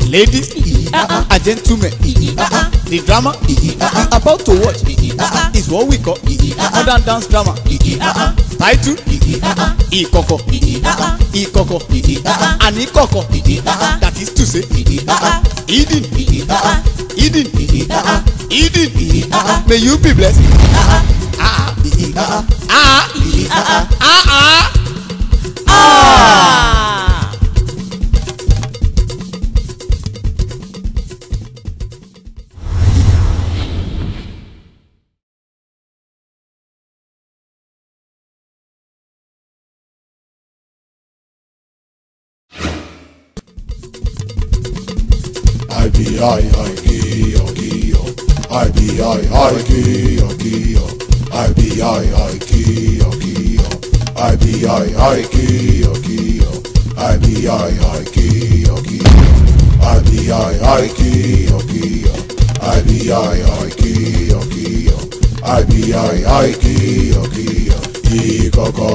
Ladies and gentlemen, the drama we are about to watch is what we call modern dance drama. Title Ìkọ̀kọ̀ Ìkọ̀kọ̀ and Ìkọ̀kọ̀ that is to say hidden hidden hidden may you be blessed. Ah ah ah ah ah. I be I I Gio Gio I be I I Gio Gio I be I I Gio Gio I be I I Gio Gio I be I I Gio Gio I be I I Gio Gio I be I I Gio Gio I be I I Gio Gio Ikoko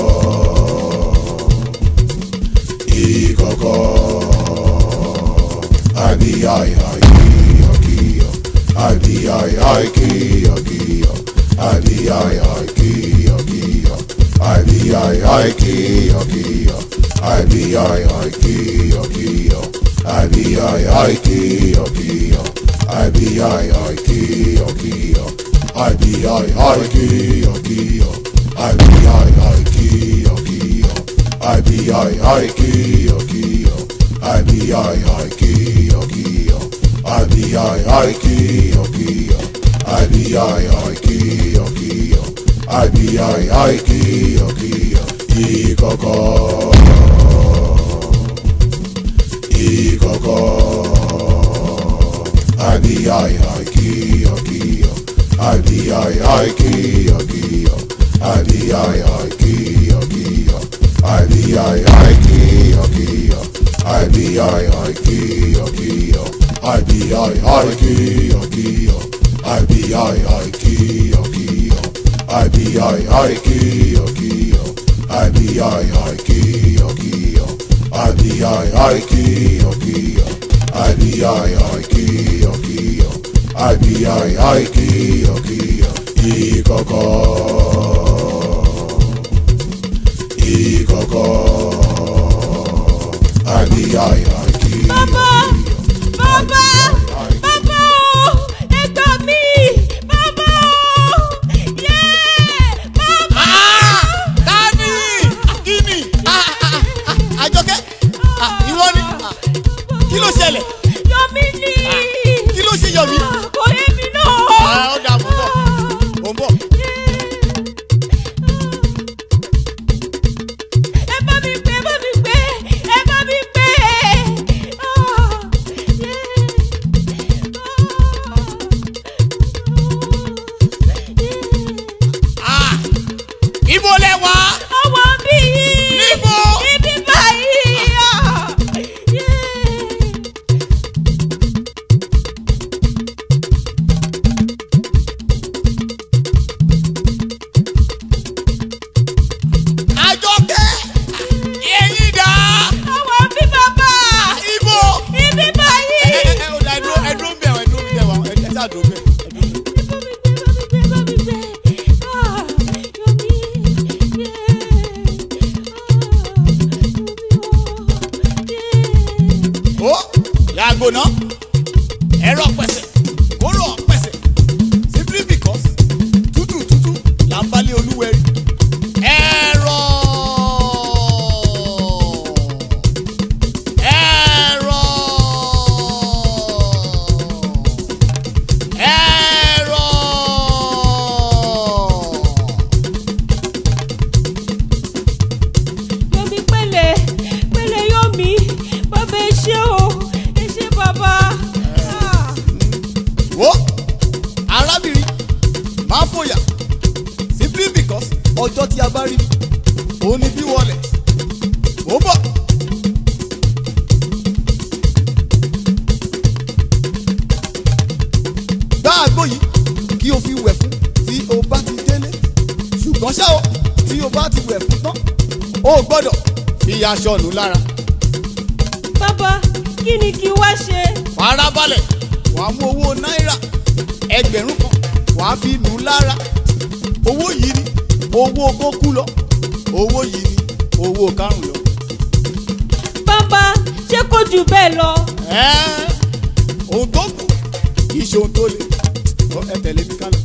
Ikoko I be I I Gio Gio I be I I Gio Gio I be I I Gio Gio I be I I Gio Gio I be I I Gio Gio I be I I Gio Gio I be I I Gio Gio I be I I Gio Gio I be I I Gio Gio I be I I Gio Gio I be I I Gio Gio I be I I Gio Gio I be I I Gio Gio I be I I Gio Gio Ikoko Ikoko I be I I Gio Gio I be I I Gio Gio I be I I Gio Gio I be I I Gio Gio I be I I Gio Gio I be I I Gio Gio I be I I Gio Gio I be I I Gio Gio I be I I Gio Gio I be I I Gio Gio I be I I Gio Gio I be I I Gio Gio Ikoko Ikoko I be I I Gio Bàbá! Bàbá! Bàbá o! Ẹ gbà mí! Bàbá o! Yé! Bàbá! Tani! Kíni? Àjọkẹ́! Ìwọ ni? Kí ló ṣẹlẹ̀? Yọmí ni! Kí ló ṣe Yọ̀mí? Kò yé mi náà! Ó dà mọ́ bọ̀. Ó ń bọ̀. Ẹ bá mi pè, ẹ bá mi pè, ẹ bá mi pè! Ah! Ibo lẹ wá? Ọwọ́ bí yìí! Níbo? Ibi báyìí! Àjọkẹ́! Ẹyin dà? Ọwọ́ bí bàbá! Ibo? Ibi báyìí! Ẹ ẹ ẹ ò dà ẹdúró ẹdúró ń bẹ̀ ọ̀ ẹdúró ń bẹ̀ wá ẹ ẹ ṣáà dúró bẹ̀. Ó yàgò náà ẹ̀rọ pẹ̀sẹ̀ kóró pẹ̀sẹ̀ simply because tútù tútù là ń balẹ̀ olúwẹ̀rí. Ẹ̀rọ ẹ̀rọ ẹ̀rọ. Yomi pẹ̀lẹ́ pẹ̀lẹ́ Yomi bàbá ẹ ṣé o ẹ ṣé bàbá. Ah. wo arábìnrin máa fòyà simply because ọjọ́ tí a bá rí òun ni bí wọlé ó bọ̀. gbá àgbo yìí kí o fi wẹ̀ fún tí o bá ti délé ṣùgbọ́n ṣá o tí o bá ti wẹ̀ fún tán o gbọ́dọ̀ fi aṣọ nù lára. Bàbá kí ni kí wá ṣe. farabalẹ̀ wàá mú owó náírà ẹgbẹ̀rún kan wàá fi nù ú lára owó yìí ni owó kókú lọ owó yìí ni owó karùn lọ. bàbá ṣé kò jù bẹ́ẹ̀ lọ. Ẹ́, ohun tó kù kì í ṣe ohun tó le Ọ, ẹ tẹ̀lé mi kálọ.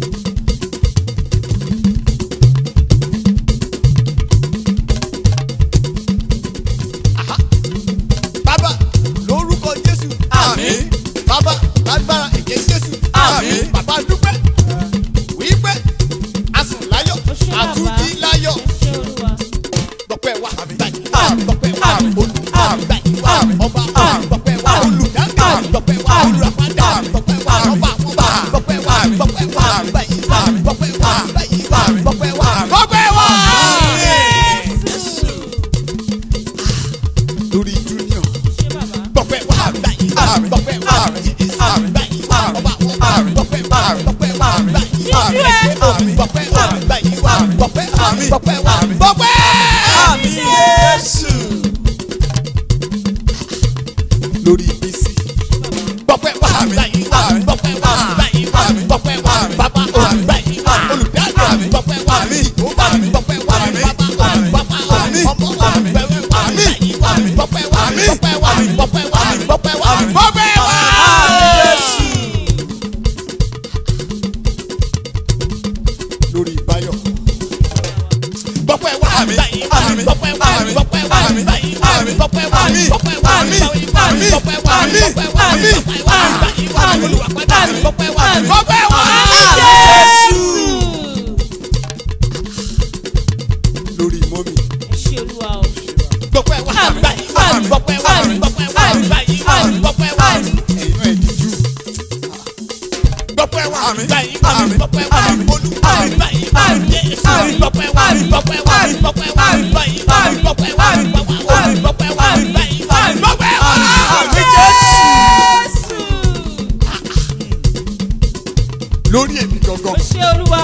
Aha. bàbá lórúkọ jésù Àmín. bàbá lágbára èké jésù Àmín. bàbá dúpẹ́ wípé asùn láyọ̀ Ó ṣé bàbá. àtúndí láyọ̀ ẹ ṣé olúwa. gbọpẹ́ wa Àmín. báyìí Àmín. gbọpẹ́ wa Àmín. olùkọ́ Àmín. báyìí wa Àmín. ọba Àmín. gbọpẹ́ wa Àmín. olùdáǹkà Àmín. gbọpẹ́ wa Àmín. olùràpadà Àmín. gbọpẹ́ wa Àmín. ọba àwọn ọba Àmín. gbọpẹ́ wa Àmín. gbọpẹ́ wa Àmín. báyìí wa Àmín. gbọpẹ́ wa Àmín. báyìí wa Àmín. gbọpẹ́ wa Àmín. gbọpẹ́ wa. Jésù. lórí junior ṣé bàbá. gbọpẹ́ wa báyìí wa Àmín. gbọpẹ́ wa Àmín. Jésù Àmín. báyìí wa Àmín. ọba àwọn ọba Àmín. gbọpẹ́ wa Àmín. gbọpẹ́ wa Àmín. báyìí wa Àmín. Jésù gbọpẹ́ wa Àmín. báyìí wa Àmín. gbọpẹ́ wa Àmín. gbọpẹ́ wa Àmín. gbọpẹ́. Àmín Jésù. lórí bísí. gbọpẹ́ wá Àmín. báyìí wá Àmín. gbọpẹ́ wá Àmín. báyìí wá Àmín. gbọpẹ́ wá Àmín. bàbá Àmín. báyìí wá Àmín. olùdarí Àmín. gbọpẹ́ wá Àmín. ìgbóbá Àmín. gbọpẹ́ wá Àmín. bàbá Àmín. bàbá Àmín. ọmọ Àmín. gbẹwẹ́ wá Àmín. báyìí wá Àmín. gbọpẹ́ wá Àmín. gbọpẹ́ wá Àmín. gbọpẹ́ wá Àmín. gbọpẹ́ wá Àmín. gbọpẹ́ wá. lórí báyọ̀ gbọpẹ́ wá Àmín. báyìí wá Àmín. gbọpẹ́ wá Àmín. gbọpẹ́ wá Àmín. báyìí wá Àmín. gbọpẹ́ wá Àmín. gbọpẹ́ wá Àmín. báyìí wá Àmín. gbọpẹ́ wá Àmín. gbọpẹ́ wá Àmín. gbọpẹ́ wá Àmín. báyìí wá Àmín. olùwàpadà Àmín. gbọpẹ́ wá Àmín. gbọpẹ́ wá. Jésù. lórí mọ́mì ẹ ṣé olúwa o. gbọpẹ́ wá Àmín. báyìí wá Àmín. gbọpẹ́ wá Àmín. gbọpẹ́ wá Àmín. báyìí wá Àmín. gbọpẹ́ wá. Àmín. ẹ̀yin náà ẹ̀dí jù gbọpẹ́ wá Àmín. báyìí wá Àmín. gbọpẹ́ wá Àmín. olùkọ́ Àmín. báyìí wá Àmín. Jésù Àmín. gbọpẹ́ wá Àmín. gbọpẹ́ wá Àmín. gbọpẹ́ wá Àmín. báyìí wá Àmín. gbọpẹ́ wá Àmín. gbọpẹ́ wá Àmín. gbọpẹ́ wá Àmín. báyìí wá Àmín. gbọpẹ́ wá. Àmín Jésù. lórí èmi ó gangan ṣé olúwa.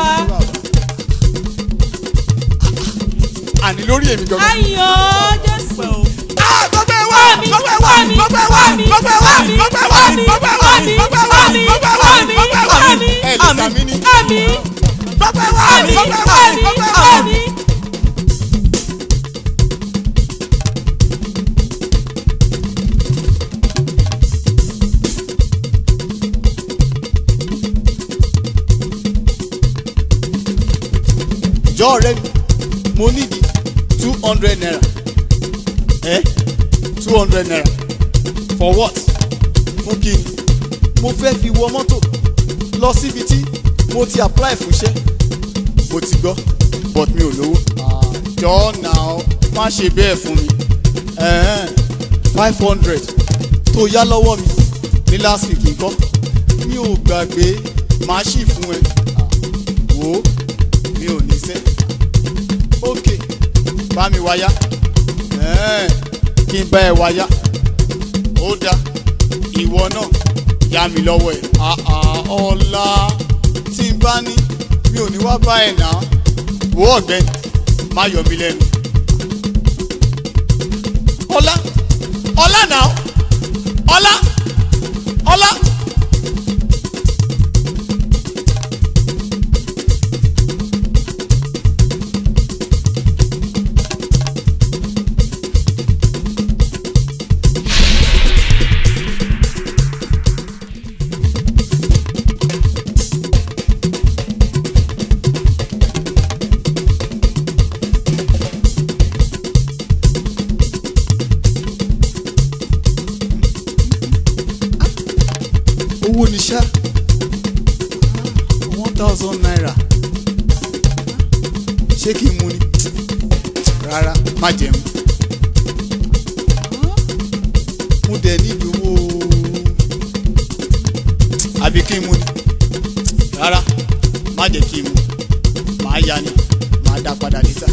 àní lórí èmi gangan. ayọ̀ jésù. gbọpẹ́ wá Àmín. gbọpẹ́ wá Àmín. gbọpẹ́ wá Àmín. gbọpẹ́ wá Àmín. gbọpẹ́ wá Àmín. gbọpẹ́ wá Àmín. gbọpẹ́ wá Àmín. gbọpẹ́ wá Àmín. gbọpẹ́ wá. Àmín. ẹ lè sàmì ní. àmín. gbọpẹ́ wá àmín. gbọpẹ́ wá àmín. gbọpẹ́ wá. àmín. jọ ọ̀rẹ́ mi mo nídìí two hundred naira ẹ two hundred naira for what fún kí ni mo fẹ́ fi wọ mọ́tò lọ síbi tí mo ti apply fún iṣẹ́ mo ti gbọ́ but mi ò lówó jọ náà má ṣe bẹ́ẹ̀ fún mi five hundred tó yá lọ́wọ́ mi ní last week nǹkan mi ò gbàgbé màá ṣì fún ẹ wò ó mi ò ní sẹ́ ok bá mi wáyá ẹ̀ẹ́n, kí n bá ẹ wáyá ó dá ìwọ náà yá mi lọ́wọ́ ẹ̀ àà ọ̀la tí n bá ní mi ò ní wá bá ẹ̀ náà wò ó ọ̀gbẹ́ni má yọ mí lẹ́nu ọ̀la ọ̀la náà ọ̀la ọ̀la. owó ni ṣá one thousand naira ṣé kí n mu ni rárá má jẹ mu mo dẹ̀ nídìí owó àbí kí n mu ni rárá má jẹ́ kí n mu màá ya ni màá dá padà níta.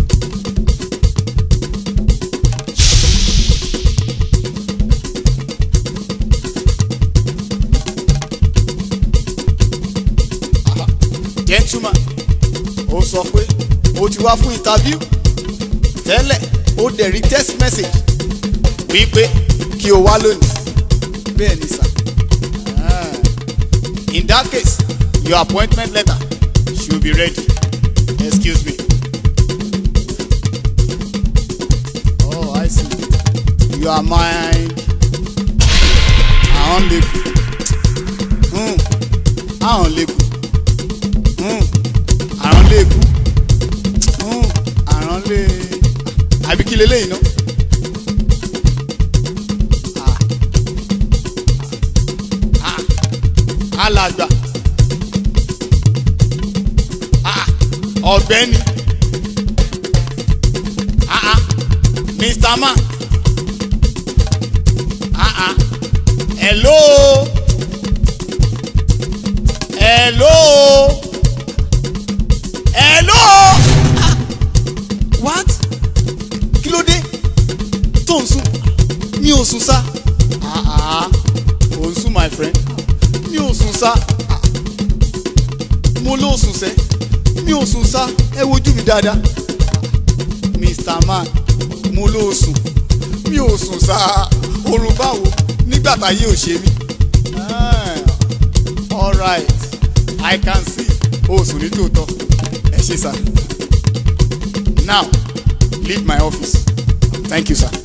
gentleman ó sọ pé ó ti wá fún interview tẹ́lẹ̀ ó dẹ̀ rí text message wípé kí o wá lónìí bẹ́ẹ̀ ni sà Ah. in that case your appointment letter should be ready excuse me oh i see you are my ahọ́n lè kú Hmm. ahọ́n lè kú Hmm. àrùn lè kú Hmm. àrùn lè àbí kí leléyìí náà. alàgbà Ah, ọ̀gbẹ́ni Ah, ah, mr man Ah, ah. hello hello hello Ah, what kí ló dé tó ń sùn mi ò sùn sá Ah, ah. ò ń sùn my friend mi ò sùn sá Ah, mo ló sùn sẹ́ mi ò sùn sá ẹ wojú mi dáadáa mr man mo ló sùn mi ò sùn sá oorun báwo nígbà táyé ò ṣe mí Ah, alright i can see o sùn ní tòótọ́ ẹ ṣe sá now leave my office thank you sir.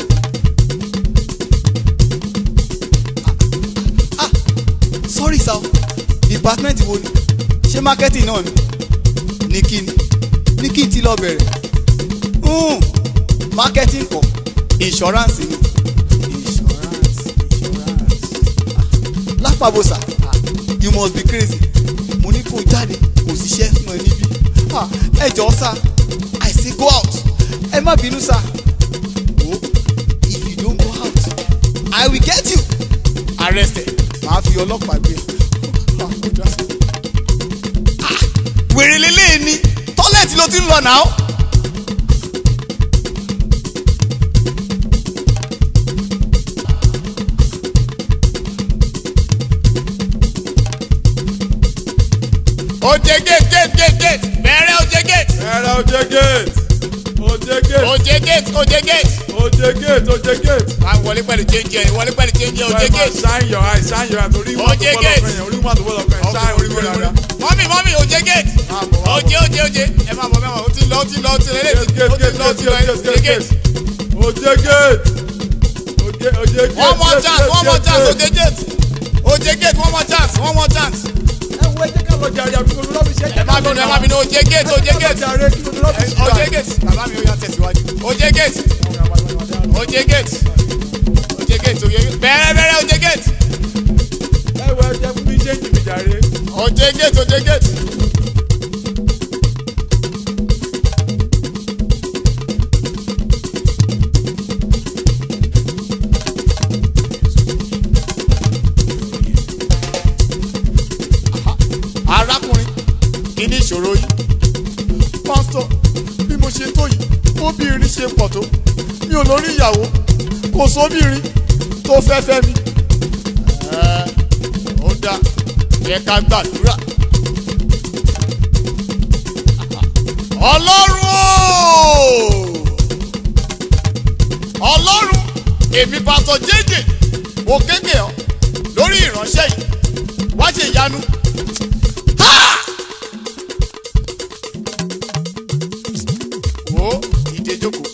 sorry sir department wo ni ṣé marketing náà ni ní kí ni ní kí n ti lọ bẹ̀rẹ̀ Hmm, marketing kọ́ insurance ni insurance insurance Ah, lápapọ̀sà ah, you must be crazy mo ní kó jáde kò síṣẹ́ fún ẹ níbí Ah, ẹ jọ̀ọ́ sá i say go out ẹ má bínú sá o if you don't go out i will get you arrested màá fi ọlọ́pàá gbé Ah, ó dá. Ah, wèrè lélẹ́yìn ni tọ́lẹ̀tì ló ti ń lọ náà. oje gate gate gate gate bẹ̀rẹ̀ oje gate ẹ̀rọ oje gate oje gate oje gate oje gate. oje gate oje gate. wà á wọlé pẹ̀lú change ẹ̀ wọlé pẹ̀lú change ẹ̀ oje gate. shine your eye shine your eye torí wọn tó Oje bọ́ gate. lọ́kàn yẹn orí wọn tó bọ́ lọ́kàn yẹn shine orí wọn rárá. mọ́mí mọ́mí oje gate oje oje oje ẹ máa bọ̀ mẹ́wàá ó ti lọ ó ti lọ ó ti lọ gate gate ó ti gate lọ ó gate ti lọ gate oje gate gate. oje gate oje oje gate. one more gate, chance gate, one more gate, chance gate. oje gate oje gate one more chance one more chance. ẹ wo ẹ jẹ́ ká lọ jàre àbí olú lọ́bì ṣe ẹ má bínú ẹ má bínú oje gate oje gate jàre kí olú lọ́bì ṣe oje gate bàbá mi ó yà tẹ̀síwájú oje gate oje gate oje gate oje gate bẹ̀rẹ̀ bẹ̀rẹ̀ oje gate ẹ wo ẹ jẹ́ fún mi ṣe ń jìbì jàre. oje gate oje gate. arákùnrin kí ni ìṣòro yìí pásítọ̀ bí mo ṣe tó yìí obìnrin ṣe pọ̀ tó mi ò lórí ìyàwó kò sóbìnrin tó fẹ́ fẹ́ mi. Ẹ́, ó dáa yẹ ká gbàdúrà. ọlọ́run o ọlọ́run èmi pásítọ̀ jẹ́jẹ́ mo kéde ọ lórí ìránṣẹ́ yìí wá ṣe ìyanu. Ha! wo ìdè jókòó.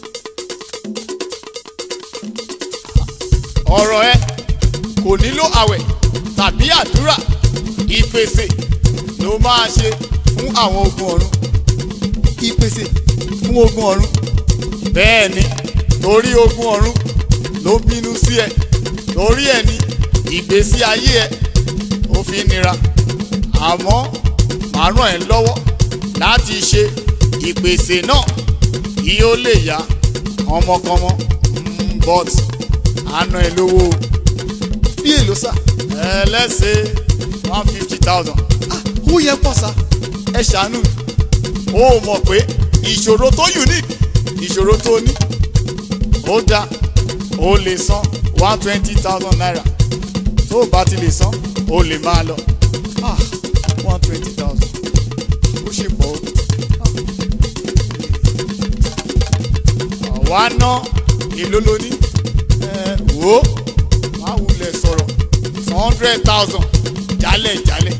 ọ̀rọ̀ ẹ kò nílò àwẹ̀ tàbí àdúrà ìpèsè ló máa ṣe fún àwọn ogun ọ̀run. ìpèsè fún ogun ọ̀run. bẹ́ẹ̀ ni torí ogun ọ̀run ló bínú sí ẹ torí ẹ ní ìgbésí ayé ẹ ó fi nira àmọ́ màá ràn ẹ́ lọ́wọ́ láti ṣe ìpèsè náà kí ó lè yá ọmọkọmọ Mm, but àna ẹ lówó o. bí èlò sà. ẹlẹ́sẹ̀ one fifty thousand. ó yẹ pọ̀ sá ẹ ṣàánú mi. ó mọ̀ pé ìṣòro tó unique ìṣòro tó ní ó dáa ó lè san one twenty thousand naira tó o bá ti lè san ó lè máa lọ ah one twenty thousand ó ṣe pọ̀ o. àwa ná èló ló ní ẹ wò ó hundred thousand jálẹ̀ jálẹ̀.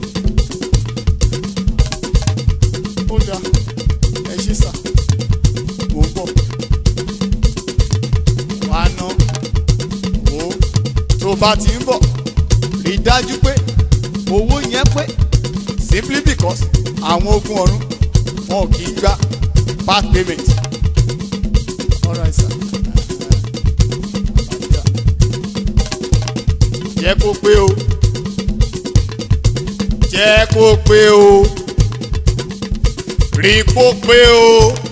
ó dáa ẹ ṣe sà mò ń bọ̀ wá ná wò ó tó bá ti ń bọ̀ rí i dájú pé owó yẹn pé simply because àwọn ogun ọ̀run wọn ò kì í gba part payment. All right, sir. jẹ́ kó pé o jẹ́ kó pé o rí kó pé o.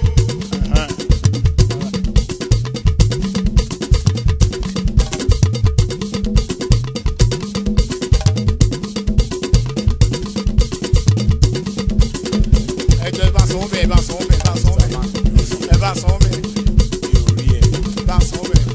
ẹ jọ ẹ bá sanwó bẹ́ẹ̀ ẹ bá sanwó bẹ́ẹ̀ ẹ bá sanwó bẹ́ẹ̀ ẹ bá sanwó bẹ́ẹ̀ ẹ bá sanwó bẹ́ẹ̀.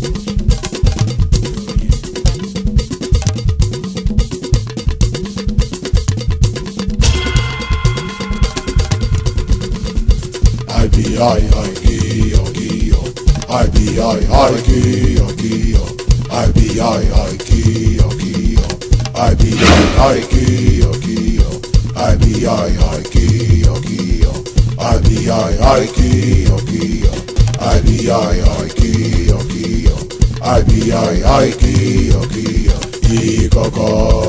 I be I I Kio Kio. I be I I Kio Kio. I be I I Kio Kio. I be I I Kio Kio. I be I I Kio Kio. I be I I Kio Kio. I be I I Kio Kio. I be I I Kio Kio. Ikoko.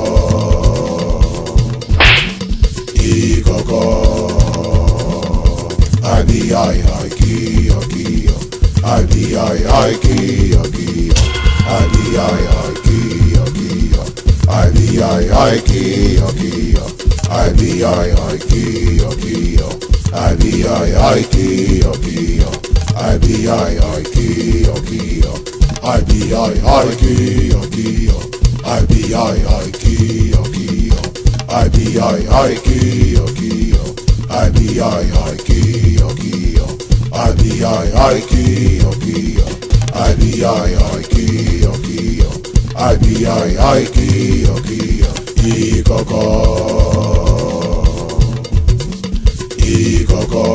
Ikoko. I be I I Kio Kio. I be I I Kio Kio. I be I I Kio Kio. I be I I Kio Kio. I be I I Kio Kio. I be I I Kio Kio. I be I I Kio Kio. I be I I Kio Kio. I be I I Kio Kio. I be I I Kio Kio. I be I I Kio Kio. I be I I Kio Kio. I be I I Kio Kio. I be I I Kio Kio. Ikoko. Ikoko.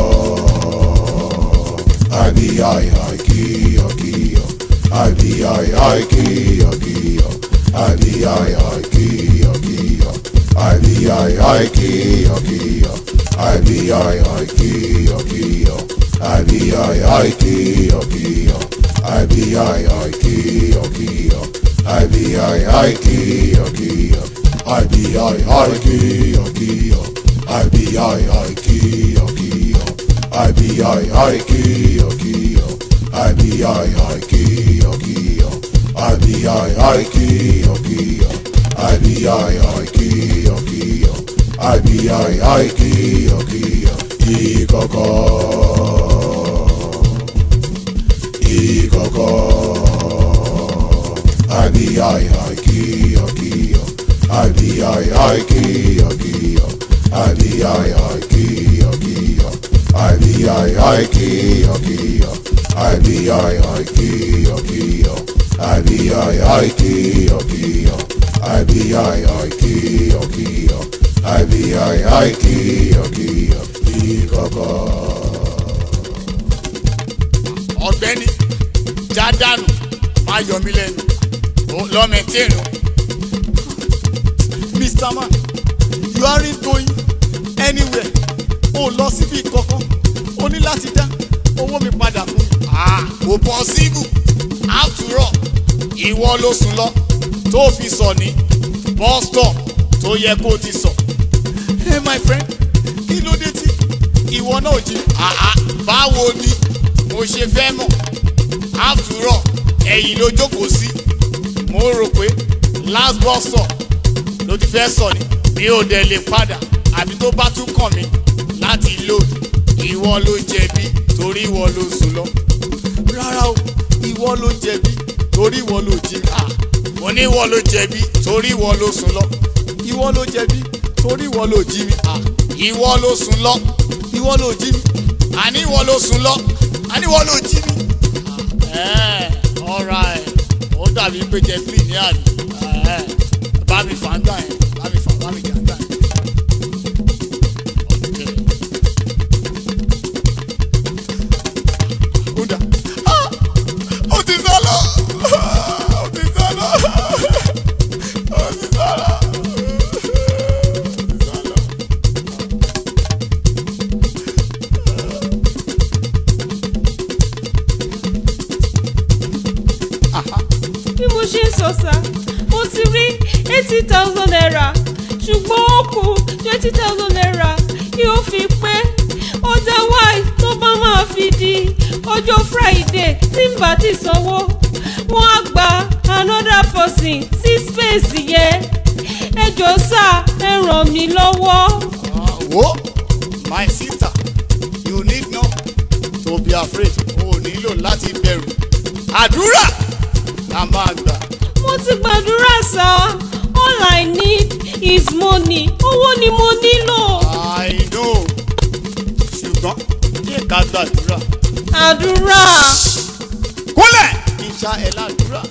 I be I I Kio Kio. I be I I Kio Kio. I be I I Kio Kio. I be I I Kio Kio. I be I I Kio Kio. I be I I Kio Kio. I be I I Kio Kio. I be I I Kio Kio. I be I I Kio Kio. I be I I Kio Kio. I be I I Kio Kio. I be I I Kio Kio. I be I I Kio Kio. I be I I Kio Kio. I be I I Kio Kio. Ikoko. Ikoko. I be I I Kio Kio. I be I I Kio Kio. I be I I Kio Kio. I be I I Kio Kio. I be I I Kio Kio. I be I I Kio Kio. I be I I Kio Kio. I be I I Kio Kio. Ikoko. ọ̀gbẹ́ni jádànù máa yọ mí lẹ́nu Ó lọ́mẹ̀tẹ́nu. mr man you aren't going anywhere o lọ síbi kankan o ní láti dá owó mi padà fún mi. ah kò possible after all ìwọ ló sùn lọ tó fi sọ ní bus stop tó yẹ kó ti sọ. hey my friend kí ló dé tí ìwọ náà jí. ah ah báwo ni mo ṣe fẹ́ mọ̀ after all ẹ̀yìn ló jókòó sí mo rò pé last bus stop ló ti fẹ́ sọ ni mi ò dẹ̀ lè padà àbí tó bá tún kàn mí láti load ìwọ ló jẹ̀bi torí ìwọ ló sùn lọ. rárá o ìwọ ló jẹ̀bi torí ìwọ ló jí mi. Ah, mo ní ìwọ ló jẹ̀bi torí ìwọ ló sùn lọ. ìwọ ló jẹ̀bi torí ìwọ ló jí mi. Ah, ìwọ ló sùn lọ ìwọ ló jí mi. àní ìwọ ló sùn lọ àní ìwọ ló jí mi. Ah, ẹ̀ ọ̀ra ẹ̀ ó dàbí pé jẹ fílì ní àná. Ẹ̀, bá mi fà ń gbà yẹn bá mi fà bá mi jà ń gbà yẹn. Okay. Kódà. Ah! Ó ti sá lọ! Ó ti sá lọ! Ó jọ sá mo ti rí eighty thousand naira ṣùgbọ́n ó kù twenty thousand naira yóò fi pé otherwise tó bá máa fi di ọjọ́ friday tí n bá ti sanwó wọ́n á gba another person sí space yẹn ẹ jọ sá ẹ ràn mí lọ́wọ́. Ah, wo my sister you need not to be afraid o nílò láti bẹ̀rù àdúrà la máa gbà. mo ti gbàdúrà sá all i need is money owó ni mo nílò. I know ṣùgbọ́n jẹ́ ká gbàdúrà. àdúrà kúnlẹ̀ kí n ṣá ẹ ládùúrà.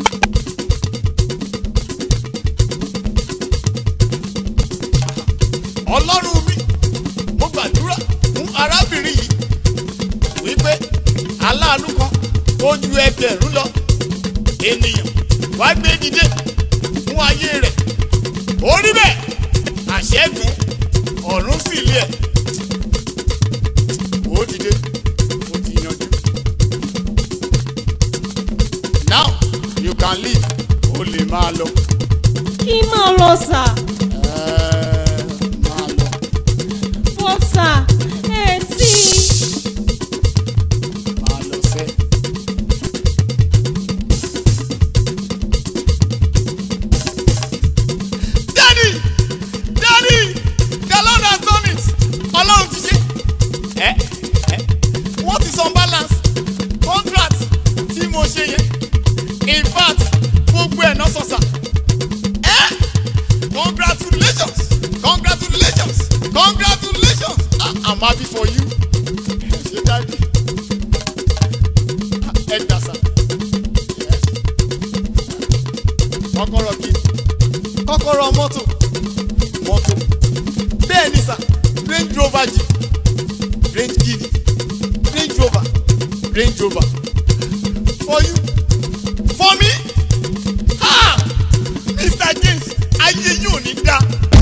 ọlọ́run mi mo gbàdúrà fún arábìnrin yìí wípé aláàánú kan ó ju ẹgbẹ̀rún lọ ènìyàn wá gbé dìde fún ayé rẹ̀ ó rí bẹ́ẹ̀ àṣẹ́gun ọ̀run sì lé ẹ̀ ó dìde ó ti yanjú. now you can leave o lè máa lọ. kí máa lọ sà Ẹ́ẹ̀, máa lọ. bọ́ sà ẹ tí máa lọ sẹ́. Daddy! Daddy! The Lord has done it! Ọlọ́run ti ṣe. Ẹ ẹ what is on balance? Contract tí mo ṣe yẹn. In fact, gbogbo ẹ̀ náà sọ̀sà. Ẹ congratulations! Congratulations! Congratulations! Ah, I'm happy for you. Ṣé dáàdi? ẹ dàsà kọ́kọ́rọ́ kí kọ́kọ́rọ́ mọ́tò mọ́tò bẹ́ẹ̀ ni sà range rover jì range gidi range rover range rover for you for me ah mr james ayé yóò ní dá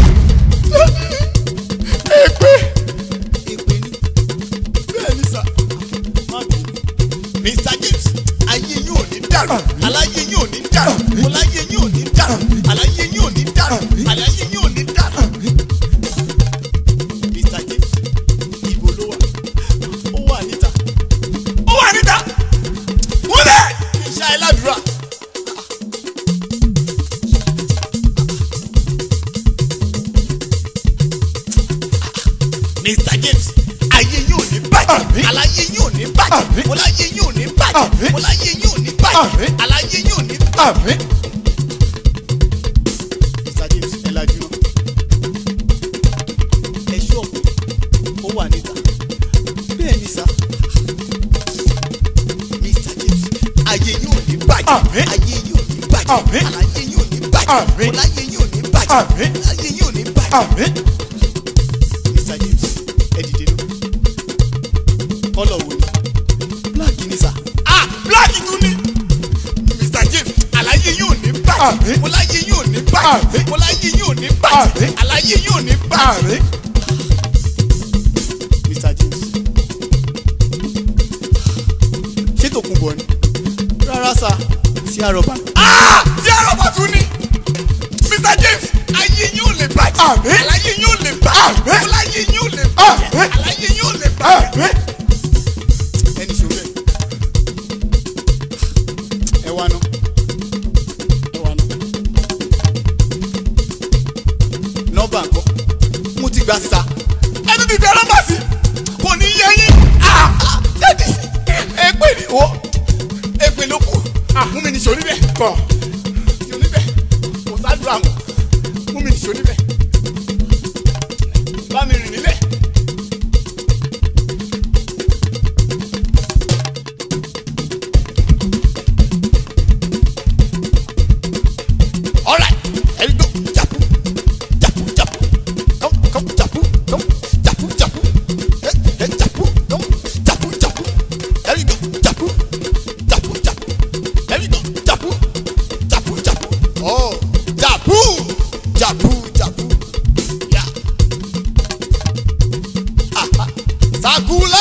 èpè èpè ni bẹ́ẹ̀ ni sà má bínú mr james ayé yóò ní dàrú aláyé yóò ní dàrú ọláyé yóò ní dàrú aláyé yóò ní dàrú aláyé yóò ní dàrú. mr james ibo ló wà ó wà níta ó wà níta wọlé iṣẹ́ aládùúrà. mr james ayé yóò ní bàjẹ́ aláyé yóò ní bàjẹ́ ọláyé yóò ní bàjẹ́ ọláyé yóò ní bàjẹ́ aláyé yóò ní bàjẹ́. mr james ẹ lajú náà ẹ ṣọ́ọ̀bù ó wà níta bẹ́ẹ̀ ni sá mr james ayé yóò ní bàjẹ́ ayé yóò ní bàjẹ́ aláyé yóò ní bàjẹ́ ọláyé yóò ní bàjẹ́ aláyé yóò ní bàjẹ́. Mr. James, ẹ dìde nù. Kọ́lọ̀ wo ni? Black ni sà. Ah! Black tún ni! Mr. James, àlàyé yóò ní bàjẹ́. Mọ́láyé yóò ní bàjẹ́. Mọ́láyé yóò ní bàjẹ́. Àlàyé yóò ní bàjẹ́. Mr. James, ṣé tòkun bọ̀ ni? Rárá sà, sí àrọ̀bà. Ah! Sí àrọ̀bà tún ni! Mr. James, ayé yóò lè bàjẹ́. Àlàyé yóò lè bàjẹ́. Mọ́láyé yóò lè bàjẹ́. Àlàyé yóò lè bàjẹ́. Ẹni ṣòro ẹ̀. Ẹ wá ná. Ẹ wá ná. Nọ́mbà ńkọ́. Mo ti gbà síta. Ẹni ti fi nọ́mbà sí. Kò ní yẹ yín. Ah! Ah! Dẹ́dí. Èpè ni wo. Èpè ló kù. Mú mi ní sọ níbẹ̀. Kọ̀. Sọ níbẹ̀. Kò sádùn àmọ̀. Mú mi ní sọ níbẹ̀. Bá mi rìn nílẹ̀. All right, here we go. Japu, japu, japu. Come, come, japu, come, japu, japu. Hey, hey, japu, come, japu, japu. Here we go. Japu, japu, japu. Here we go. Japu, japu, japu. Oh, japu, japu, japu. Yeah. Aha. Sakula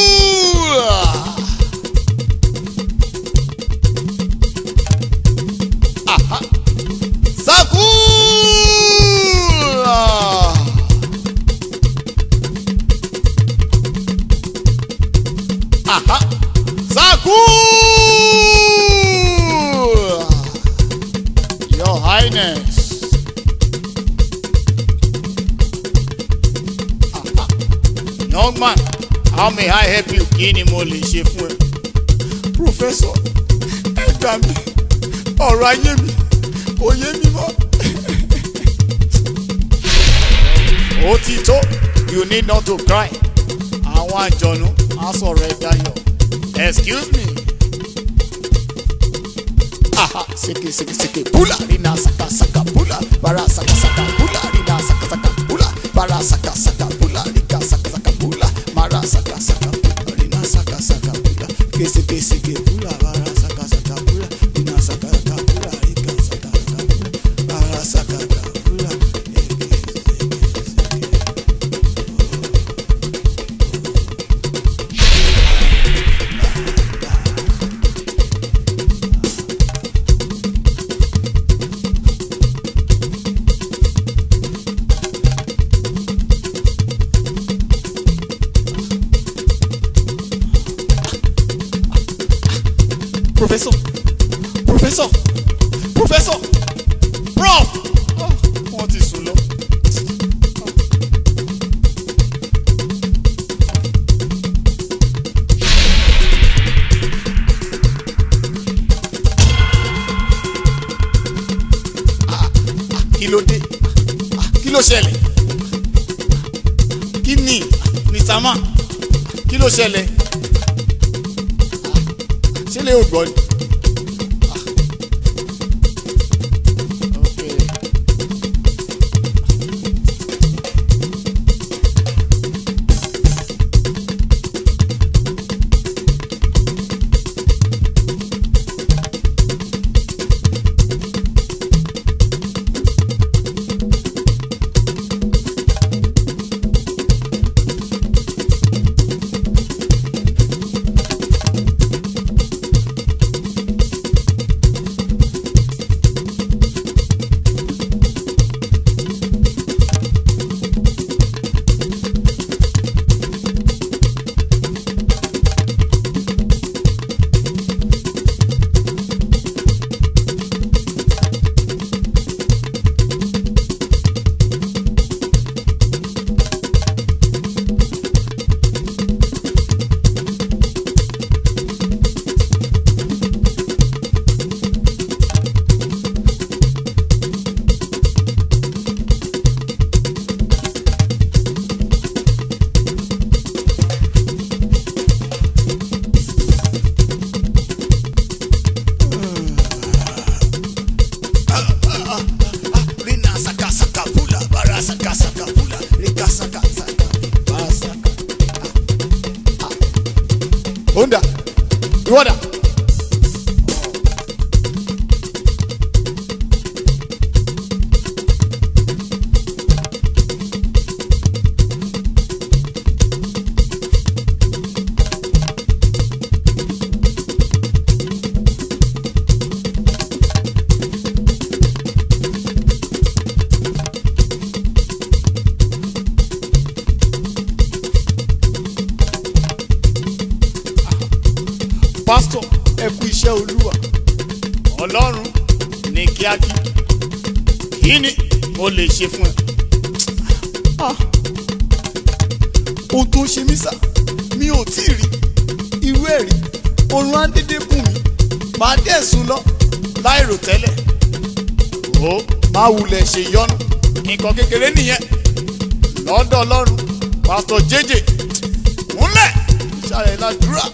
cool. young man how may I help you kí ni mo lè ṣe fún ẹ. Professor, ẹ gbà mí, ọ̀rọ̀ ayé mi kò yé mi mọ́. ó ti tó you need not to cry àwọn àjọ̀nú á sọ̀rọ̀ ẹ dayọ̀ excuse me. Aha, seke seke seke pula rina saka saka pula bara saka saka pula rina saka saka pula bara saka saka pula rika saka saka pula mara saka saka pula rina saka saka pula kese kese ke pula bara saka saka pula rina saka saka pula rika saka saka pula bara saka saka pula eke seke seke Professor, professor, professor, prof. wọ́n ti sùn lọ. Kí ló dé? Kí ló ṣẹlẹ̀? kí ni mr man kí ló ṣẹlẹ̀. Ṣé lè o gbọ́ ni? Okay. Rina saka saka pula bara saka saka pula rika saka saka bara saka. Honda ìwọ́dà. pásítọ̀ ẹ kú iṣẹ́ olúwa ọlọ́run ní kíákí kí ni mo lè ṣe fún ẹ. Ohun tó ń ṣe mí sà, mi ò tí ì rí irú ẹ̀ rí. Oorun á dédé bùn mí. Màá dẹ̀ sùn lọ. láìrò tẹ́lẹ̀ ó máa wulẹ̀ ṣe yọnu nǹkan kékeré nìyẹn lọ́dọ̀ ọlọ́run pásítọ̀ jẹ́jẹ́ múlẹ̀ ṣàlẹ̀ ládùúrà.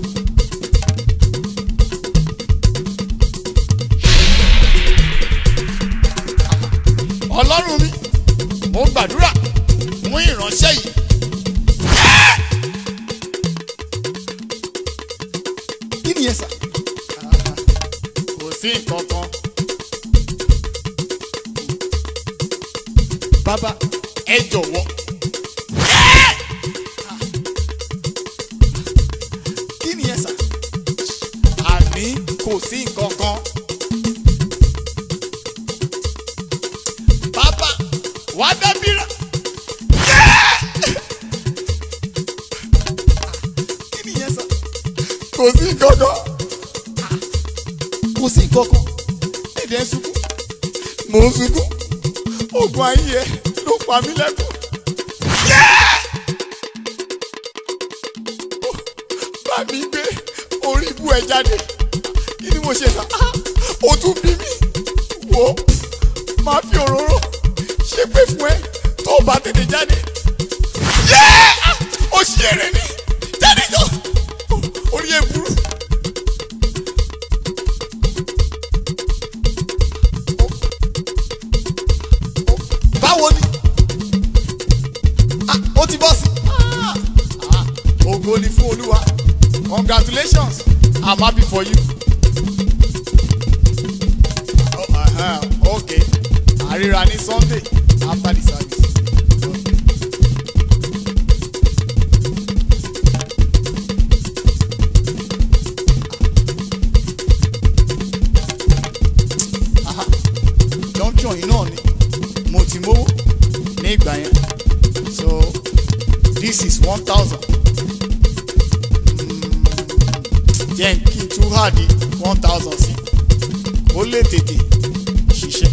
ọlọ́run mi mo gbàdúrà fún ìránṣẹ́ yìí. Kí ni ẹ sà? kò sí nǹkan kan Bàbá ẹ jọ̀wọ́ kí ni ẹ sà? àní kò sí nǹkan kan. bàbá wàá dábìrà Kí ni ẹ sà? kò sí nǹkan kan. Kò sí nǹkan kan. Ẹ̀dẹ̀ ń sunkún. mò ń sunkún oògùn ayé ẹ ló pa mí lẹ́kùn. ẹ jáde kí ni mo ṣe sá o tún bí mi wò ó máa fi òróró ṣe pé fún ẹ tó o bá tètè jáde yéé o ṣì èrè ni jáde jọ orí ẹ burú. báwo ni Ah, ó ti bọ́ sí. Ah, ah, ògo ni fún olúwa congratulations i'm happy for you. Oh, uh-huh, okay àríra ní sunday after the service. Aha, junction yìí náà ni mo ti mówó ní ìgbà yẹn so this is one thousand jẹ́ kí n tún hà di one thousand sí ó lè tètè ṣiṣẹ́.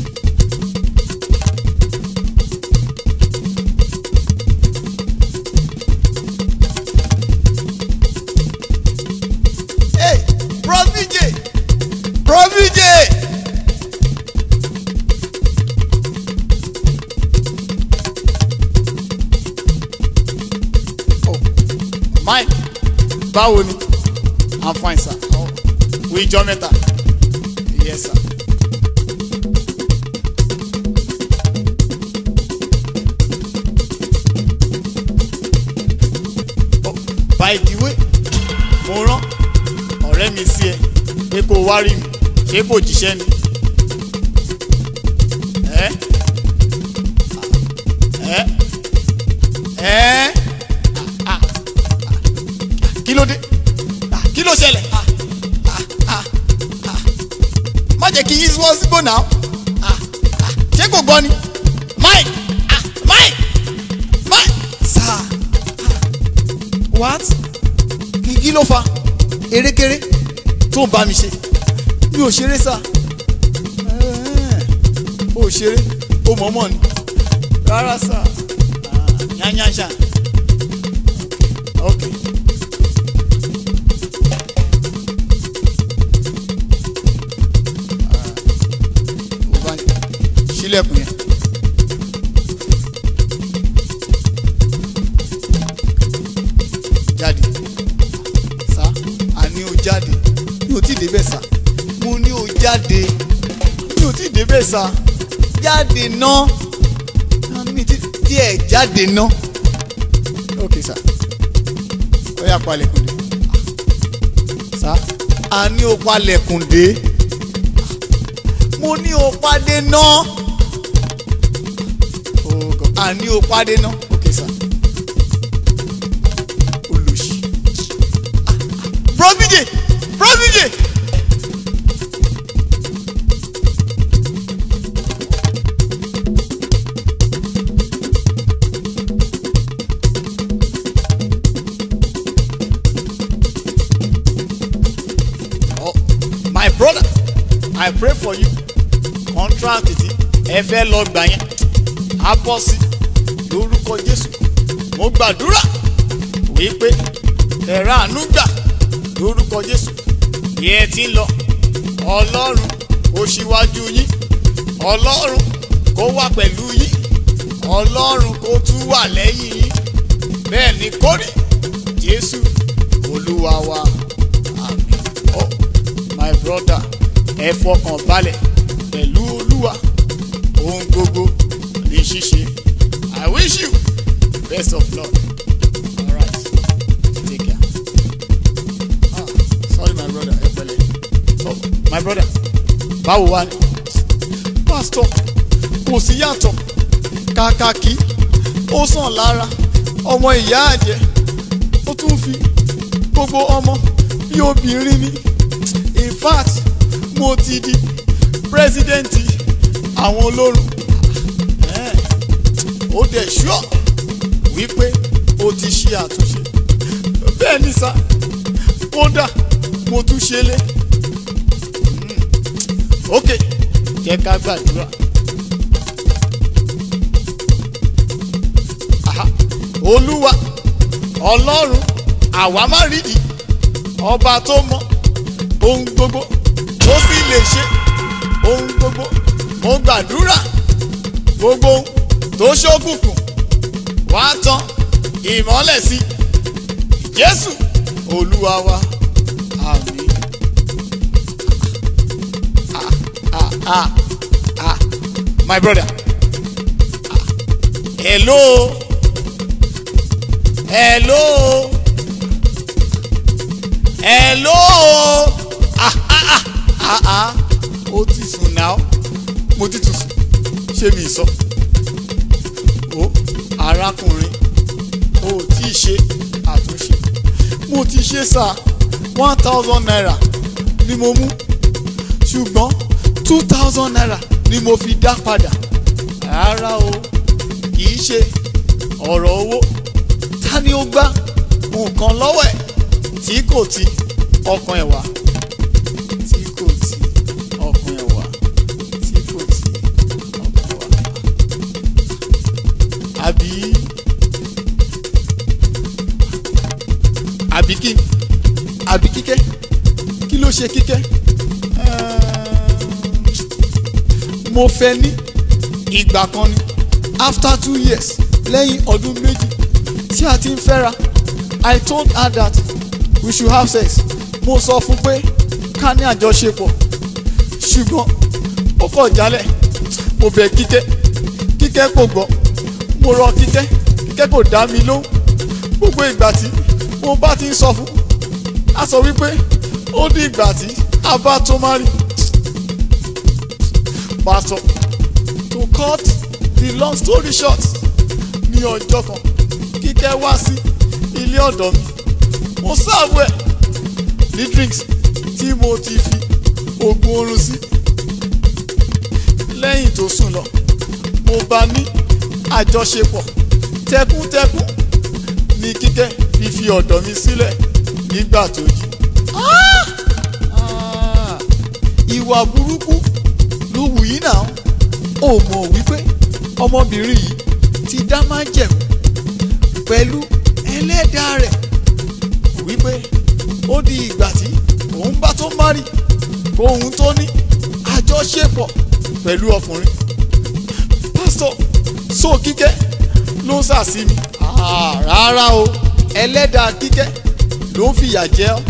Hey, Bro VJ! Bro VJ! Oh, Mike, báwo ni? I'm fine, sir. Oh, we jọ mẹ́ta. Yes, sir. Oh, by the way, mo rán ọ̀rẹ́ mi sí ẹ pé kó o wá rí mi ṣé kò jíṣẹ́ ni. Ẹ́ ẹ́ ẹ́ ah, ah, ah. kí ló dé Ah, kí ló ṣẹlẹ̀ Ah, ah, ah, ah. má jẹ́ kí yín wọ́n sígbó náà Ah, ah. ṣé kò gbọ́ ni Mike ah, Mike Mike sir ah. what kí kí ló fa erékeré tó ń bá mi ṣe mi ò ṣeré sá ó ṣeré ó mọ̀ọ́mọ̀ ni rárá sá yányánṣá ok. ó bá ní sílẹ̀kùn yẹn. jáde sá àní o jáde mi ò tí ì débẹ̀ sá mo ní o jáde mi ò tí ì débẹ̀ sá jáde ná mi ti díẹ̀ jáde ná ok sá ó yá palẹ̀kùn dé sá àní o palẹ̀kùn dé mo ní o pàdé ná Oh God. àní o pàdé ná ok sá olùsí prọfíjì prọfíjì. Oh, my brother i pray for you contract ti ẹ fẹ́ lọ gbà yẹn á bọ́ sí lórúkọ jésù mo gbàdúrà wípé ẹ̀rọ àánú gbà lórúkọ jésù bí ẹ ti ń lọ ọlọ́run kó ṣíwájú yín ọlọ́run kó wà pẹ̀lú yín ọlọ́run kó tún wà lẹ́yìn yín bẹ́ẹ̀ ni kórè jésù olúwa wa àmín oh my brother ẹ fọkàn balẹ̀ pẹ̀lú olúwa ohun gbogbo ní ṣíṣe i wish you best of luck alright take care ah sorry my brother ẹ pẹ̀lẹ́ oh my brother báwo wá ni pastor kò sí yàtọ̀ kàkàkí ó sàn lára ọmọ ìyá àjẹ́ ó tún fi gbogbo ọmọ bí obìnrin ni in fact mo ti di pírẹsidẹ́ǹtì àwọn olórun Eh, ó dẹ̀ ṣọ́ wípé ó ti ṣe àtúnṣe bẹ́ẹ̀ ni sá kódà mo tún ṣe lé Mm. ok jẹ́ ká gbàdúrà. Aha. olúwa ọlọ́run àwa má rídìí ọba tó mọ ohun gbogbo ó sì lè ṣe ohun gbogbo mo gbàdúrà gbogbo ohun tó ṣókùnkùn wá tán ìmọ́lẹ̀ sí jésù olúwa wa àmín. Ah, ah, ah, my brother. Ah, hello. Hello. Hello. Ah, ah, ah, ah, ah. Ó ti sùn náà. Mo ti tún sùn. Ṣé mi sọ? Ó arákùnrin. Ó tí ì ṣe àtúnṣe. Mo ti ṣe sá one thousand naira ni mo mú ṣùgbọ́n two thousand naira ni mo fi dá padà rárá o kì í ṣe ọ̀rọ̀ owó ta ni ó gbá nǹkan lọ́wọ́ ẹ̀ tí kò ti ọkàn ẹ̀ wá tí kò ti ọkàn ẹ̀ wá tí kò ti ọkàn ẹ̀ wá àbí àbí kí àbí kíkẹ́ kí ló ṣe kíkẹ́ mo fẹ́ ní ìgbà kan ni after two years lẹ́yìn ọdún méjì tí a ti ń fẹ́ra I told her that we should have sex mo sọ fún pé ká ní àjọṣepọ̀ ṣùgbọ́n ó kọ̀ jálẹ̀ mo bẹ̀ kíkẹ́ kíkẹ́ kò gbọ́ mo rọ kíkẹ́ kíkẹ́ kò dá mi lóhùn gbogbo ìgbà tí mo bá ti ń sọ fún a sọ wípé ó di ìgbà tí a bá tó má rí pastor to cut the long story short ní ọjọ́ kan kíkẹ́ wá sí ilé ọ̀dọ̀ mi mo sáàbù ẹ̀ ní drinks tí mo ti fi oògùn oorun sí lẹ́yìn tó sùn lọ mo bá ní àjọṣepọ̀ tẹkúntẹkún ní kíkẹ́ fi fi ọ̀dọ̀ mi sílẹ̀ nígbà tó jí. Ah! Ah! ìwà burúkú ló wù yín náà ó mọ̀ wípé ọmọbìnrin yìí ti dá májẹ̀mú pẹ̀lú ẹlẹ́dàá rẹ̀ wípé ó di ìgbà tí òun bá tó márì kóun tó ní àjọṣepọ̀ pẹ̀lú ọkùnrin pásítọ̀ sọ kíkẹ́ ló ń sàsí mi Ah, rárá o ẹlẹ́dàá kíkẹ́ ló ń fìyà jẹ ọ́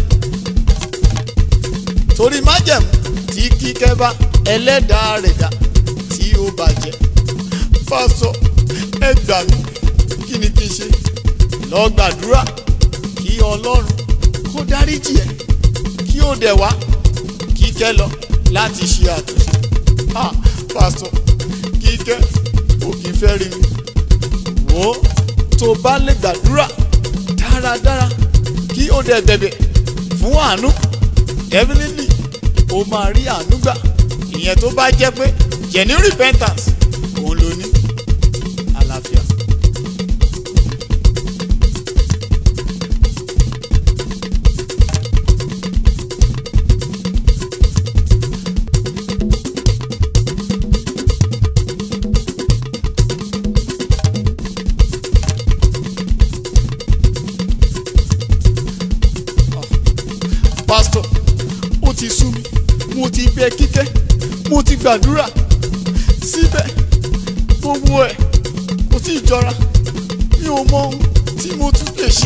torí májẹ̀mú tí kíkẹ́ bá ẹlẹ́dàá rẹ̀ dá tí ó bàjẹ́ pásítọ̀ ẹ gbà mí kí ni kí n ṣe lọ gbàdúrà kí ọlọ́run kó dáríjì ẹ́ kí ó dẹ̀ wá kíkẹ́ lọ láti ṣe àtúnṣe ah pásítọ̀ kíkẹ́ kò kí n fẹ́ rí mi wò ó tó bá lè gbàdúrà dáradára kí ó dẹ̀ bẹ̀bẹ̀ fún àánú definitely ó máa rí àánú gbà ìyẹn tó bá jẹ́ pé genuine repentance òun ló ní àlàáfíà. pásítọ̀ ó ti sú mi mo ti bẹ kíkẹ́ mo ti gbàdúrà síbẹ̀ gbogbo ẹ̀ kò tí ì jọra mi ò mọ ohun tí mo tún lè ṣe.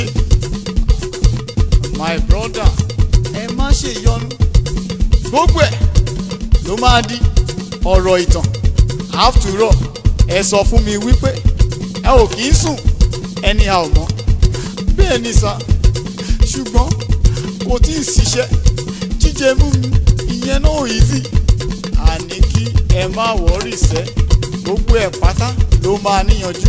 my brother ẹ má ṣe yọnu gbogbo ẹ̀ ló máa di ọ̀rọ̀ ìtàn after all ẹ sọ fún mi wípé ẹ ò kì í sùn ẹni a ò mọ̀ bẹ́ẹ̀ ni sà ṣùgbọ́n kò tí ì ṣiṣẹ́ jíjẹ mímu ìyẹn náà ò easy àní kí ẹ má wọ́rì sẹ́ gbogbo ẹ̀ pátá ló máa níyanjú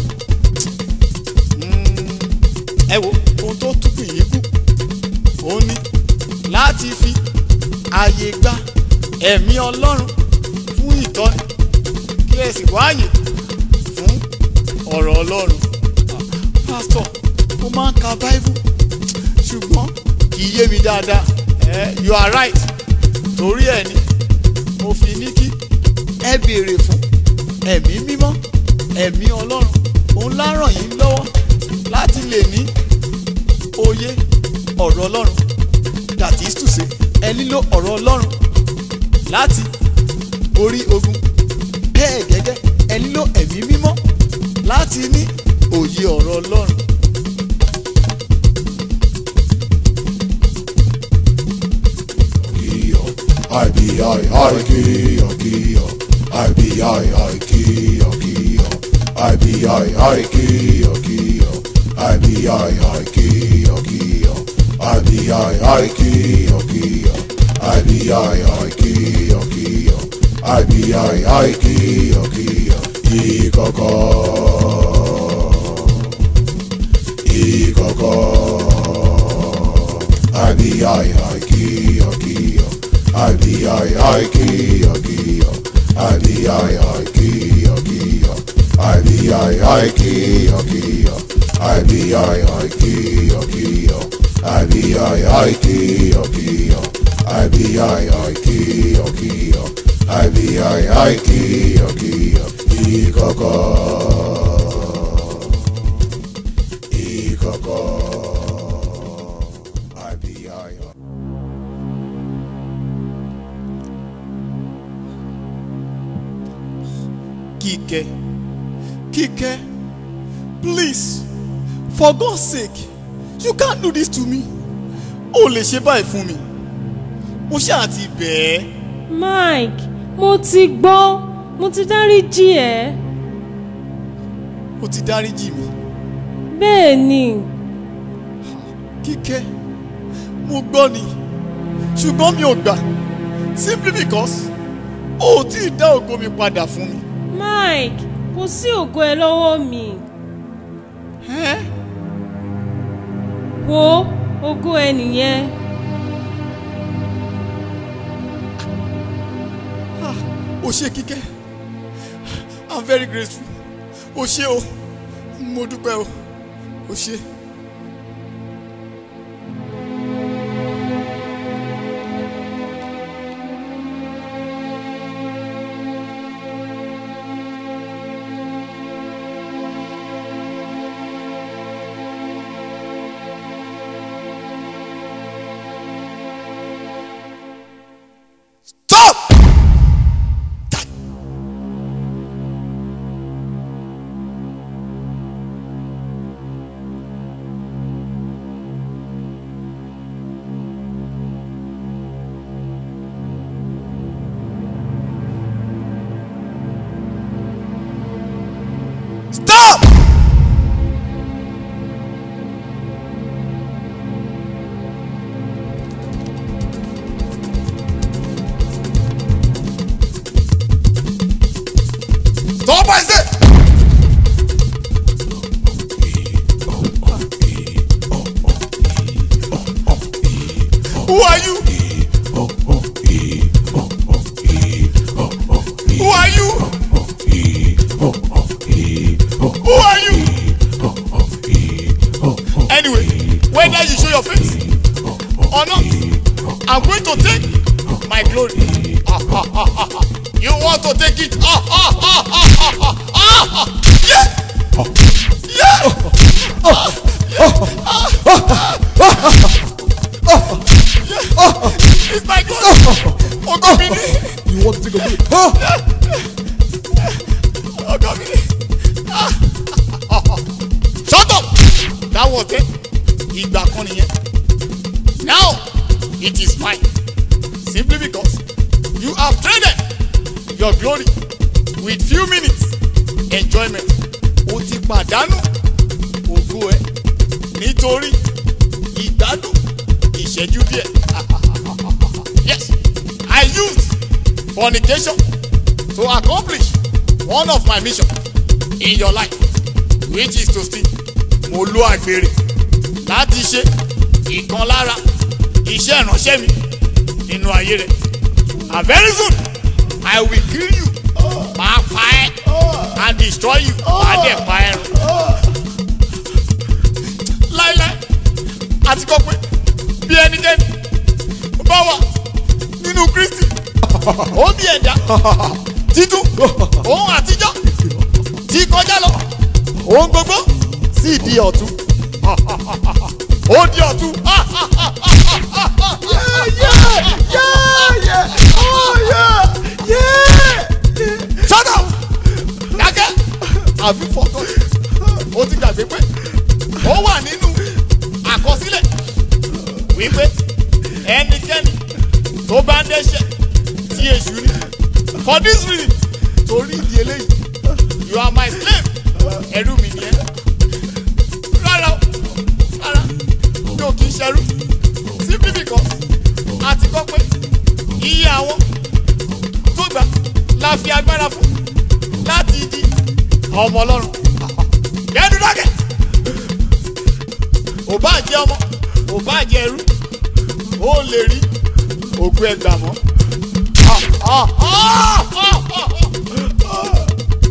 Mm, ẹ wo ohun tó túkù yìí kù ó ní láti fi ààyè gba ẹ̀mí ọlọ́run fún ìtọ́ni kí ẹ sì wáàyè fún ọ̀rọ̀ ọlọ́run Ah, pásítọ̀ mo máa ń ka báíbù ṣùgbọ́n kì í yé mi dáadáa ẹ you are right torí ẹ ni mo fi ní kí ẹ béèrè fún ẹ̀mí mímọ́ ẹ̀mí ọlọ́run òun lá ràn yín lọ́wọ́ láti lè ní òye ọ̀rọ̀ ọlọ́run that is to say ẹ nílò ọ̀rọ̀ ọlọ́run láti orí ogun bẹ́ẹ̀ gẹ́gẹ́ ẹ nílò ẹ̀mí mímọ́ láti ní òye ọ̀rọ̀ ọlọ́run. Kio, IBI, I Kio, Kio, IBI, I Kio, Kio, IBI, I Kio, Kio, IBI, I Kio, Kio, IBI, I Kio, Kio, IBI, I Kio, Kio, IBI, I Kio, Kio, Ikoko, Ikoko. IBI, I Kio, Kio, IBI, I Kio, Kio, IBI, I Kio, Kio, IBI, I Kio, Kio, IBI, I Kio, Kio, IBI, I Kio, Kio, IBI, I Kio, Kio, IBI, I Kio, Kio, Ikoko, Ikoko, IBI, I Kíkẹ́ Kíkẹ́ please for God's sake you can't do this to me o lè ṣe báyìí fún mi mo ṣáà ti bẹ̀ ẹ́ Mike mo ti gbọ́ mo ti dáríjì ẹ́ o ti dáríjì mi bẹ́ẹ̀ ni Kíkẹ́ mo gbọ́ ni ṣùgbọ́n mi ò gbà simply because o ò tí ì dá ògo mi padà fún mi. Mike kò sí ògo ẹ lọ́wọ́ mi Ẹ́ wo ògo ẹ nìyẹn o ṣe Kíkẹ́ i'm very grateful o ṣe o mo dúpẹ́ o o ṣe. Stop! Stop! Stop, I said! who are you who are you who are you anyway whether you show your face or not i'm going to take my glory you want to take it yeah yeah it's my glory ogo mi ni You want to take a break? Huh? ogo mi ni shut up that was it ìgbà kan nìyẹn now it is mine simply because you have traded your glory with few minutes enjoyment o ti pàdánù ògo ẹ nítorí ìgbádùn ìṣẹ́jú díẹ̀ yes I used fornication to accomplish one of my mission in your life which is to steal mo lo àgbèrè láti ṣe ìkan lára iṣẹ́ ìránṣẹ́ mi nínú ayé rẹ̀ and very soon I will kill you máa pa ẹ́ and destroy you máa dẹ̀ pa ẹ́ run láíláí àti kọ́ pé bí ẹnikẹ́ni bá wà nínú Kristi ó bí ẹ̀dá títún òun àtijọ́ ti kọjá lọ òun gbogbo sì di ọ̀tun ó di ọ̀tun have you forgotten ó ti gbàgbé pé ó wà nínú àkọsílẹ̀ wípé ẹnikẹ́ni tó bá ń dẹ́ṣẹ̀ tí èṣù ní for this reason torí ìdí eléyìí you are my slave ẹrú mi ni ẹ rárá o rárá mi ò kì í ṣẹrú simply because a ti kọ́ pé iye àwọn tó gbà la fi agbára fún láti di ọmọ ọlọ́run yẹ́nu dákẹ́ ò bá jẹ́ ọmọ ò bá jẹ́ ẹrú ó lè rí ògùn ẹgbà mọ́. Ah, ah, ah, ah, ah, ah.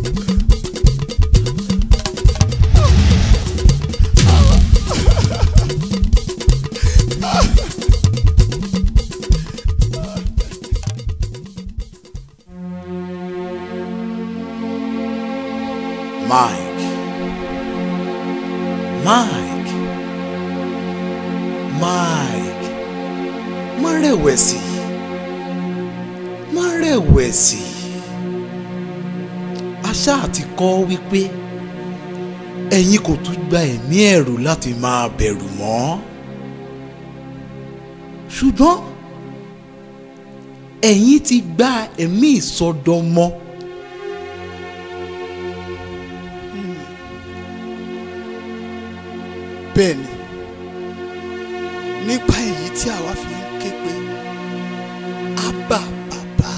Mike. Mike. Mike. Má rẹ̀wẹ̀sì. Má rẹ̀wẹ̀sì. Aṣá àti kọ́ wípé ẹ̀yin kò tún gba ẹ̀mí ẹ̀rù láti máa bẹ̀rù mọ́. Ṣùgbọ́n ẹ̀yin ti gba ẹ̀mí ìsọdọmọ. bẹ́ẹ̀ ni nípa èyí tí àwa fi ń ké pé ábà bàbá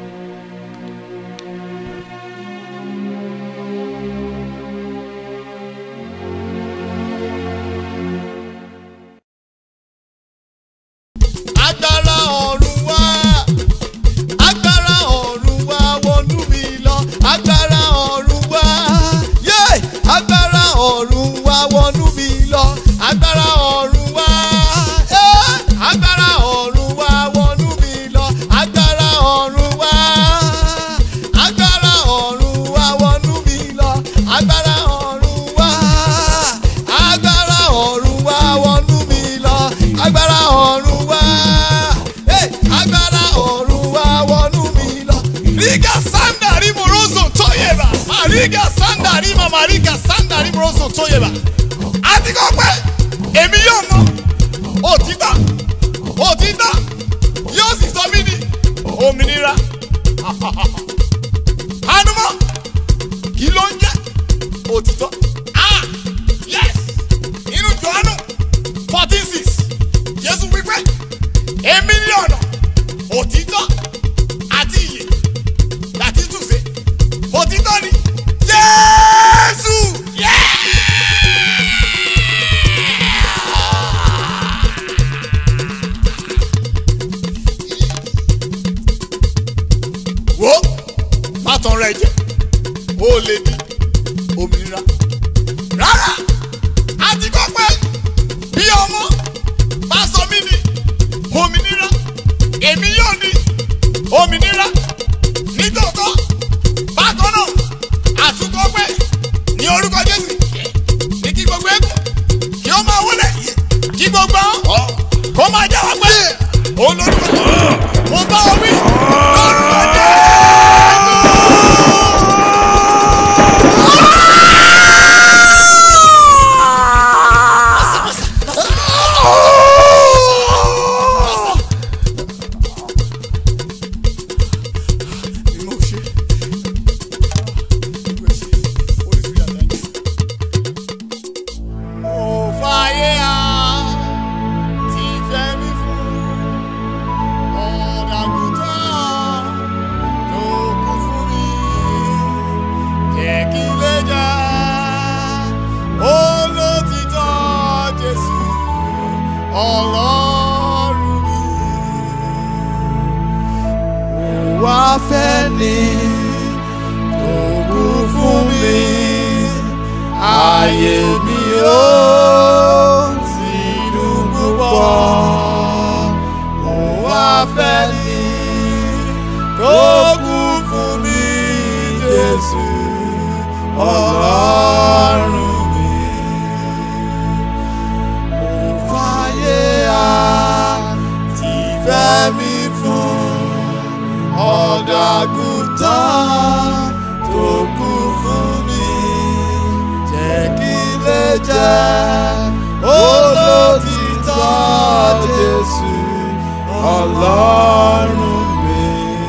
agbára ọ̀run wá agbára ọ̀run wá wọnú mi lọ agbára ọ̀run wá yé agbára ọ̀run wá wọnú mi lọ agbára ọ̀run wá eh, agbára ọ̀run wá wọnú mi lọ agbára ọ̀run wá agbára ọ̀run wá wọnú mi lọ agbára ọ̀run wá agbára ọ̀run wá wọnú mi lọ agbára ọ̀run wá eh, agbára ọ̀run wá wọnú mi lọ. Riga sandari morozo toyeba. Mariga sandari ma mariga sandari morozo toyeba. Àti kọ́ pé èmi yóò mọ òtítọ́ òtítọ́ yóò sì sọ mí di òmìnira. Hanumọ kí ló ń jẹ́ òtítọ́? Ah yes inú Jòhánù fourteen six Jésù wípé èmi ní ọ̀nà òtítọ́ àti ìyè láti túnṣe òtítọ́ ni Jésù. wo má tán rẹ jẹ ó lè di òmìnira rárá àti kọ́ pé bí ọmọ bá sọ mí ní òmìnira èmi yóò ní òmìnira nítòótọ́ bákan náà àtúkọ́ pé ní orúkọ Jésù ní kí gbogbo ẹkùn kí ó máa wọlé kí gbogbo ọ kó máa jáwọ́ pé òun lórúkọ mo bá ọ wí lórúkọ Jésù. Mo ṣe. Mo fàyè á ti fẹ́ mi fún ọ̀dàgùtàn tó kú fún mi. Jẹ́ kí n lè jà olótìtọ́ Jésù Ọlọ́run mi. Wá fẹ́ ni tó kú fún mi ayé mi ó sì dùn púpọ̀ mo wá fẹ́ ni tó kú fún mi Jésù Ọlọ́run mi mo fàyè àti fẹ́ mi fún ọ̀dàgùtàn tó kú fún mi jẹ́ olótìtọ́ Jésù ọlọ́run mi.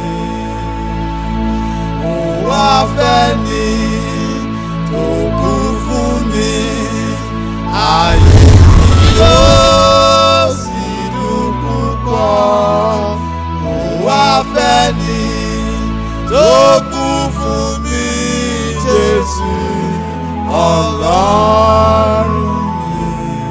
Òun wá fẹ́ ni tó kú fún mi, ayé mi yóò sì dùn púpọ̀. Òun wá fẹ́ ni tó kú fún mi, Jésù ọlọ́run mi.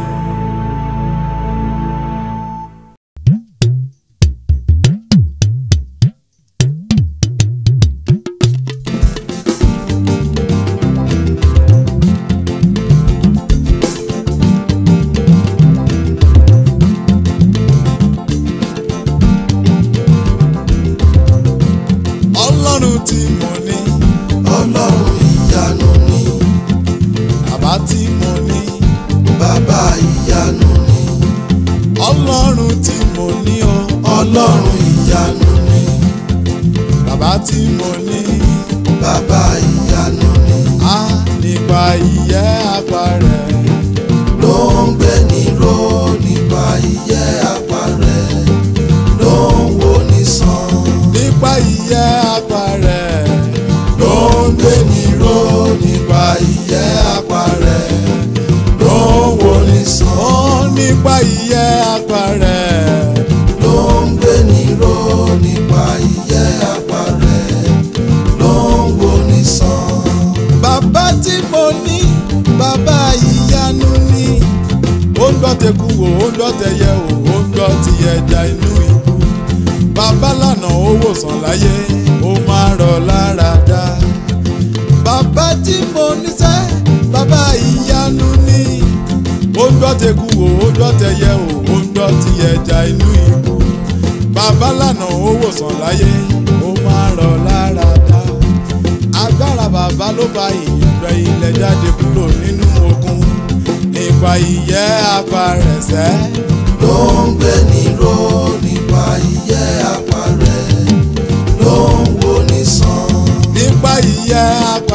ọlọ́run tí mo ní ọlọ́run ìyanu ni bàbá tí mo ní bàbá ìyanu ni ọlọ́run tí mo ní o ọlọ́run ìyanu ni bàbá tí mo ní bàbá ìyanu ni á nípa ìyẹ́ apá rẹ̀ ló ń gbé ní ró nípa ìyẹ́ apá rẹ̀ ló ń wo ní sàn nípa ìyẹ́ apá rẹ̀ ló ń gbé ní ró nípa ìyẹ́ apá rẹ̀ ló ń wo ní sàn ó nípa ìyẹ́ apá rẹ̀ ló ń gbé ní ró nípa ìyẹ́ apá rẹ̀ ló ń wo ní sàn. bàbá tí mo ní bàbá ìyanu ni ó ń gbọ́ tẹ̀kú wò ó ń gbọ́ tẹ̀yẹ wò ó ń gbọ́ ti ẹja inú ìlú bàbá lànà ó wòsàn láyé ó máa rọ̀ lára dá bàbá tí mo ní sẹ́ bàbá ìyanu ni ó ń gbọ́ tẹ̀kú wò ó ń gbọ́ tẹ̀yẹ wò ó ń gbọ́ ti ẹja inú ìlú bàbá lànà ó wòsàn láyé ó máa rọ̀ lára dá agbára bàbá ló fa ìyẹ̀pẹ̀ ilẹ̀ jáde kúrò nínú ogun nípa ìyẹ́ apàrẹ̀sẹ̀ ló ń gbé ní ró nípa ìyẹ́ apá rẹ̀ ló ń wo ní sàn nípa ìyẹ́